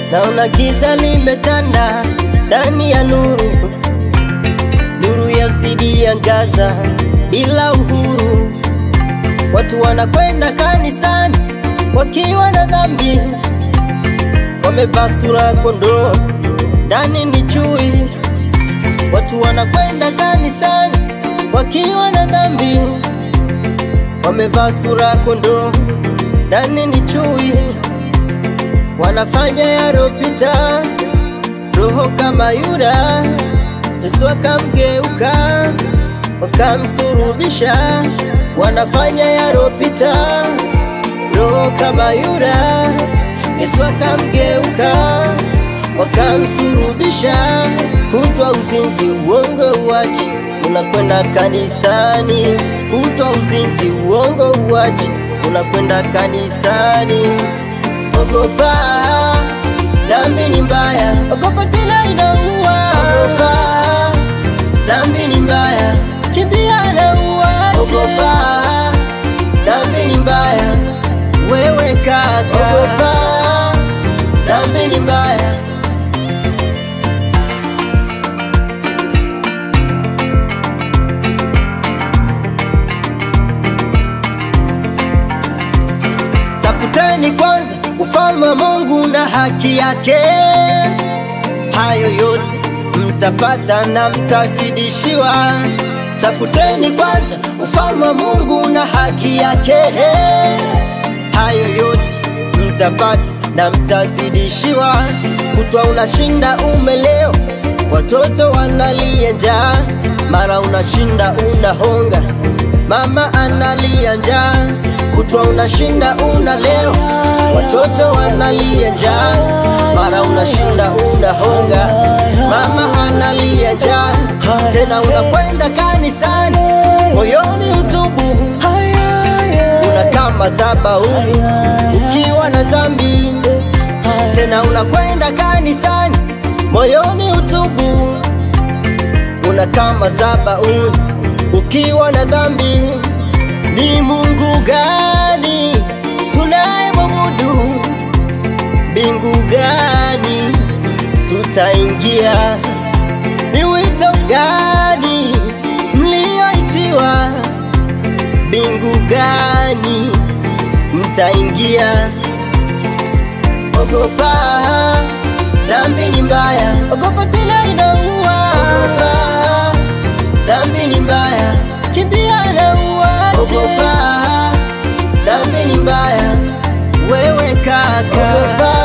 naona giza limetanda ndani ya nuru, nuru yazidi angaza bila uhuru. Watu wanakwenda kanisani wakiwa na dhambi, wamevaa sura ya kondoo, ndani ni chui. Watu wanakwenda kanisani wakiwa na dhambi, wamevaa sura ya kondoo, ndani ni chui. Wanafanya yaropita, roho kama Yuda. Yesu akamgeuka, wakamsurubisha. Wanafanya yaropita, roho kama Yuda. Yesu akamgeuka, wakamsurubisha. Kutwa uzinzi, uongo uachi, unakwenda kanisani. Kutwa uzinzi, uongo uachi, unakwenda kanisani. Ogopa, dhambi ni mbaya. Ogopa tena inaua. Ogopa, dhambi ni mbaya. Kimbia na uache. Ogopa, dhambi ni mbaya. Wewe kaka, ogopa, dhambi ni mbaya. Tafuteni kwanza ufalme wa Mungu na haki yake, hayo yote mtapata na mtazidishiwa. Tafuteni kwanza ufalme wa Mungu na haki yake, hayo yote mtapata na mtazidishiwa. Kutwa unashinda umeleo, watoto wanalia njaa, mara unashinda unahonga, mama analia njaa kutwa unashinda unaleo, watoto wanalia njaa, mara unashinda unahonga, mama analia njaa, tena unakwenda kanisani, moyoni utubu, unakaa madhabahuni ukiwa na dhambi, tena unakwenda kanisani, moyoni utubu, unakaa madhabahuni ukiwa na dhambi. Ni Mungu gani tunayemwabudu? Mbingu gani tutaingia? Ni wito gani mlioitiwa? Mbingu gani mtaingia? Ogopa, dhambi ni mbaya. Ogopa tena inaua. Ogopa, dhambi ni mbaya. Kimbia na uache. Ogopa, dhambi ni mbaya. Wewe kaka, ogopa,